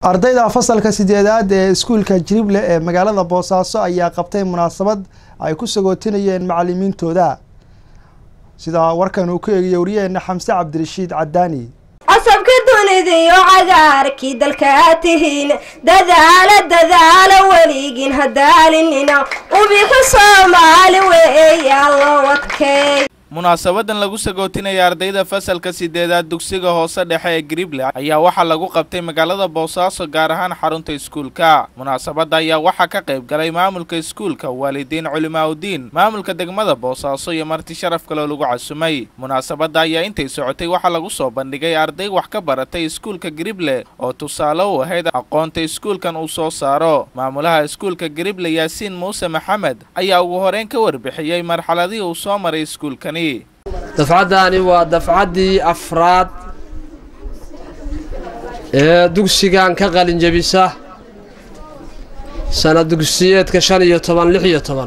ardayda fasalka sideedaad ee iskuulka jirible ee magaalada boosaaso ayaa qabtay munaasabad ay ku sagootinayeen macalimiintooda sida warkan uu ku eegiyey wariyaheena xamse cabdirashiid cadaani cosabka dunida iyo cagaarkii dalka aad tihiin dadaala dadaala weligiin hadaalinina ubixi soomaali weeyaa loo wadkeey munaasabadan lagu sagootinaya ardayda fasalka sideedaad dugsiga hoose dhexe ee grible ayaa waxaa lagu qabtay magaalada boosaaso gaar ahaan xarunta iskuulka munaasabadda ayaa waxaa ka qayb galay maamulka iskuulka waalidiin culimaaudiin maamulka degmada boosaaso iyo marti sharaf kaloo lagu casumay munaasabadda ayaa intay socotay waxaa lagu soo bandhigay arday wax ka baratay iskuulka grible oo tusaale u ahayd aqoonta iskuulkan uu soo saaro maamulaha iskuulka grible yaasiin muuse maxamed ayaa ugu horeyn ka warbixiyey marxaladihii uu soo maray iskuulkani dafcaddaani waa dafcaddii afraad ee dugsigan ka qalinjabisa sana dugsiyeedka shan iyo toban lix iyo toban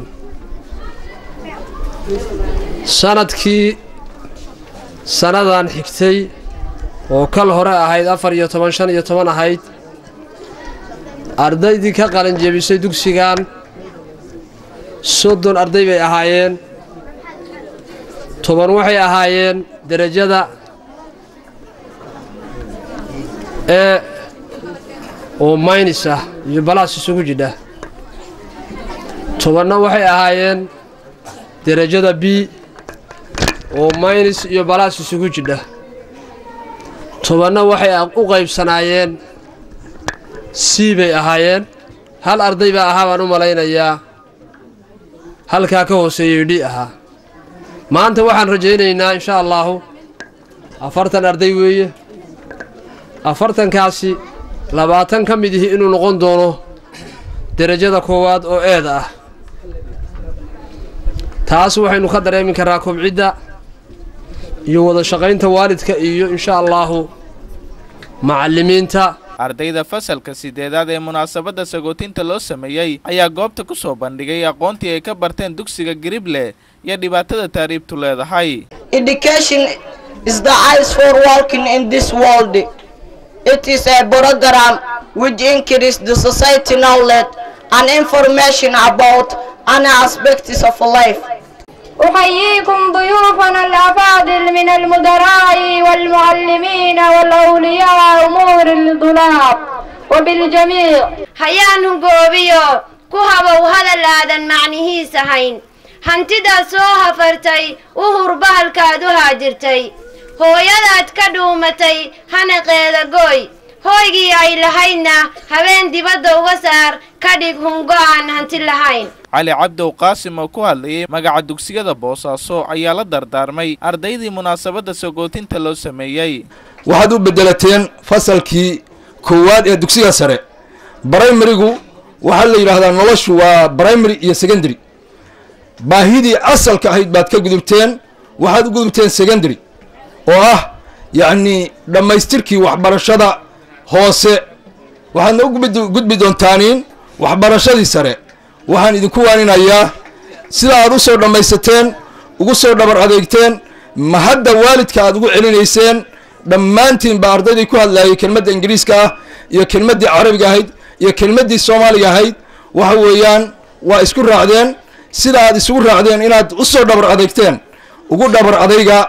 sanadkii sannadan xigtay oo kal hore ahayd afar iyo toban shan iyo toban ahayd ardaydii ka qalinjabisay dugsigan soddon arday bay ahaayeen toban waxay ahaayeen derajada ee oo maynis ah iyo balaas isugu jidha tobanna waxay ahaayeen derajada b oo maynis iyo balaas isugu jidha tobanna waxay u qaybsanaayeen c bay ahaayeen hal arday baa ahaa baan u malaynayaa halkaa ka hooseeyey dhi ahaa maanta waxaan rajaynaynaa insha allaahu afartan arday weeye afartankaasi labaatan ka mid ihi inuu noqon doono derajada koowaad oo eeda ah taas waxaynu ka dareemi karaa kobcidda iyo wada shaqaynta waalidka iyo insha allaahu macallimiinta ardayda fasalka sideedaad ee munaasabadda sagootinta loo sameeyey ayaa goobta ku soo bandhigay aqoontii ay ka barteen dugsiga grible iyo dhibaatada taariibtu leedahay Education is the eyes for walking in this world. It is a program which increases the society knowledge and information about any aspects of life. أحييكم ضيوفنا الأفاضل من المدراء والمعلمين والأولياء أمور الطلاب وبالجميع hayaanu goobiyo ku habow hadal aadan macnihiisa hayn hantidaad soo hafartay u hurba halkaad u haajirtay hooyadaad ka dhuumatay hanaqeeda gooy hooygii ay lahaydna habeen dibadda uga saar ka dhig hungo aan hanti lahayn cali cabdow qaasim oo ku hadlayay magaca dugsiyada boosaaso ayaa la dardaarmay ardaydii munaasabadda sagootinta loo sameeyey waxaad u beddelateen fasalkii koowaad ee dugsiga sare brimarigu waxaa la yidhaahdaa noloshu waa brimary iyo secondary baahidii asalka ahayd baad ka gudubteen waxaad u gudubteen secondary oo ah yacnii dhammaystirkii waxbarashada hoose waxaadna u gudbi doontaaniin waxbarashadii sare waxaan idinku waaninayaa sida aad u soo dhammaysateen ugu soo dhabar adeegteen ma hadda waalidka aad ugu celinayseen dhammaantiin baa ardaydii ku hadlaayay kelmadda ingiriiska ah iyo kelmaddii carabiga ahayd iyo kelmaddii soomaaliga ahayd waxa weeyaan waa isku raacdeen sida aad isugu raacdeen inaad u soo dhabar adeegteen ugu dhabar adayga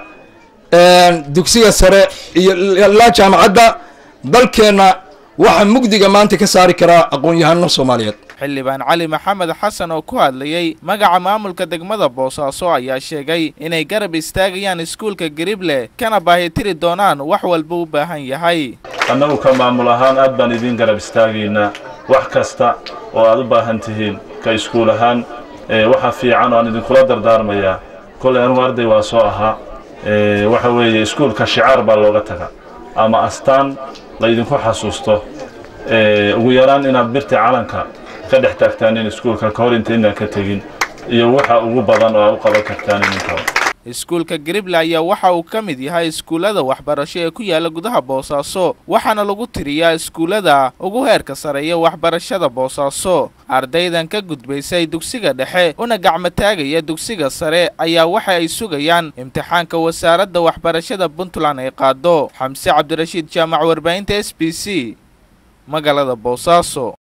dugsiga sare iyo ilaa jaamacadda dalkeenna waxaa mugdiga maanta ka saari karaa aqoon-yahano soomaaliyeed xildhibaan cali maxamed xasan oo ku hadlayey magaca maamulka degmada boosaaso ayaa sheegay inay garab istaagayaan iskuulka grible kana baahitiri doonaan wax walba u baahan yahay annagu ka maamul ahaan aad baan idiin garab istaagaynaa wax kasta oo aad u baahan tihiin ka iskuul ahaan waxa fiican oo aan idinkula dardaarmayaa kollay anugu arday waa soo ahaa waxa weeye iskuulka shicaar baa looga taga ama astaan laydinku xasuusto ugu yaraan inaad birta calanka ka dhex taagtaanin iskuulka ka hor intaynaan ka tegin iyo waxa ugu badan oo aad u qaban kartaanin intaba iskuulka grible ayaa waxa uu ka mid yahay iskuullada waxbarasho ee ku yaala gudaha boosaaso waxaana lagu tiriyaa iskuullada ugu heerka sareeya waxbarashada boosaaso ardaydan ka gudbaysay dugsiga dhexe una gacmo taagaya dugsiga sare ayaa waxa ay sugayaan imtixaanka wasaaradda waxbarashada puntland ay qaado xamse cabdirashiid jaamac warbaahinta s b c magaalada boosaaso